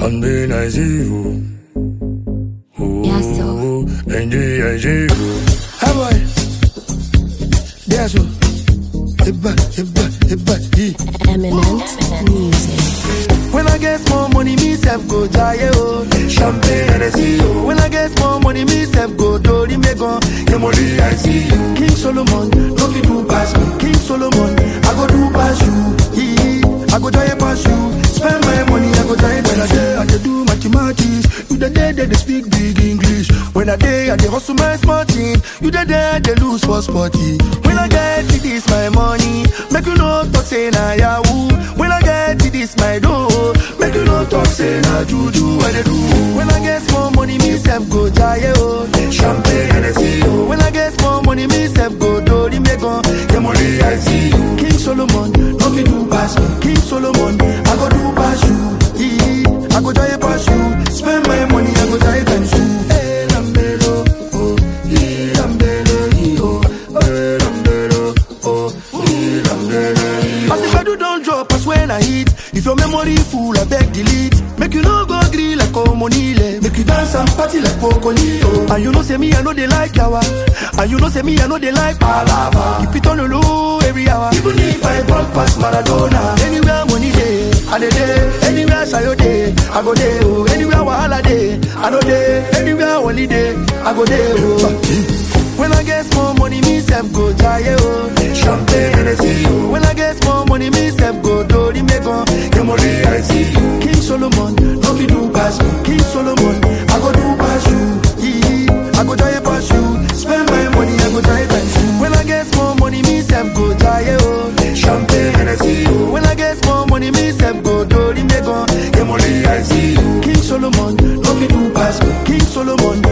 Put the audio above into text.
Champagne, I see you. Ooh, Yeah, so. NG, I see you. Hey boy, that's what. Eba, eba, eba, ee. Eminent music. When I get more money, me self go jaye oh. Champagne and I see you. When I get more money, me self go do the megon. Your money I see you. King Solomon, no fit do pass me. King Solomon, I go do pass you. Ee, I go jaye pass you. Spend my money, I go jaye when I day I dey do mathematics. You the day they dey speak big English. When I day I dey hustle my smart team. You the day I dey lose for sporty. When I get it, this my money. Make you no talk say na yahoo. When I get it, this my dough. Make you no talk say na juju. What they do? When I get more money, me self go jaye oh. Champagne and I see you. When I get more money, me self go do the megon. Your money I see you. King Solomon, no fit do pass me. King Solomon, I go do pass you. Ee, I go jaye pass you. Spend my money, I go jaye times two. Hey, Lambelo, oh, ee, Lambelo, ee, oh, hey, Lambelo, oh, ee, Lambelo, ee, oh. As the pedal don't drop, as when I hit. If your memory full, I beg delete. Make you no go green like Omonile. Make you dance and party like Pocolio. And you know say me, I know they like yawa. And you know say me, I know they like palava. Keep it on the low every hour. Even if I walk past Maradona. Anywhere money day, I dey day. Anywhere Sayo day, I go day. Oh. Anywhere Wahala day, I know day. Anywhere holiday, I go day. Oh. When I get more money, me self go jaye oh. Champagne and I see you. When I get more money, me self go do the megon. Your money I see you. King Solomon, no fit do pass me. King Solomon, I go do pass you. Ee, I go jaye pass you. Spend my money, I go jaye times two. When I get more money, me self go jaye oh. Champagne and I see you. When I get more money, me self go do the megon. Your money I see you. King Solomon, no fit do pass me. King Solomon,